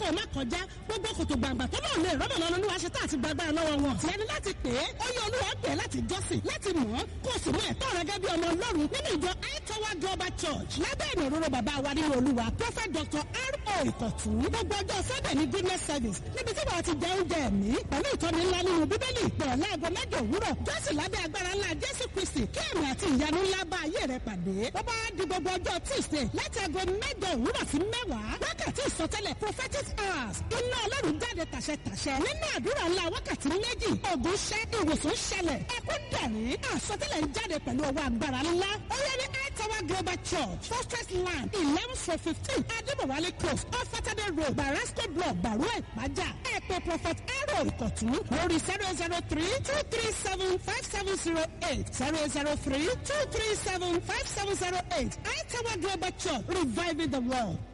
ò má kọjá gbogbo kòtò gbàǹgbà tó náà lè rọ́bà lọ́nà olúwa ṣe tá àti gbàgbára lọ́wọ́ wọn. tiẹ̀ ni láti pè é ó yẹ olúwa pè é láti jọ́sìn láti mọ̀ ọ́ kó o sì mú ẹ̀tọ́ rẹ gẹ́gẹ́ bí ọmọ ọlọ́run nínú ìjọ aitowa global church lábẹ́ ìrìn òróró bàbá wa nínú olúwa prophet dr r.o. ìkọ̀tún gbogbo ọjọ́ sunday ní goodness service níbi tí wàá ti jẹ oúnjẹ ẹ̀mí pẹ̀lú ìtọ́ni ńlá nínú bíbélì pẹ̀lú láago mẹ́jọ òwúrọ̀ jọ́sìn lábẹ́ agbára ńlá jésù kristi kí ẹ̀mí àti ìyanu ńlá bá ayé rẹ pàdé ó bá di gbogbo ọjọ́ tuesday láti aago mẹ́jọ òwúrọ̀ sí mẹ́wàá wákàtí ìsọtẹ́lẹ̀ prophetic hours iná ọlọ́run jáde tàṣẹtàṣẹ nínú àdúrà ńlá wákàtí méjì ògùn ṣẹ́ ìwòsàn ṣẹlẹ̀ ẹkún dẹ̀rín àsọtẹ́lẹ̀ ń jáde pẹ̀lú ọwọ́ agbára ńlá ó yẹ ní Tower Global Church Fortress Land eleven for fifteen Adébọ̀wálé Close off Saturday Road Barasco Block Bàrú Ìpájà ẹ pè Prophet Aaron Ìkọ̀tún lórí zero zero three two three seven five seven zero eight zero zero three two three seven five seven zero eight Tower Global Church reviving the world.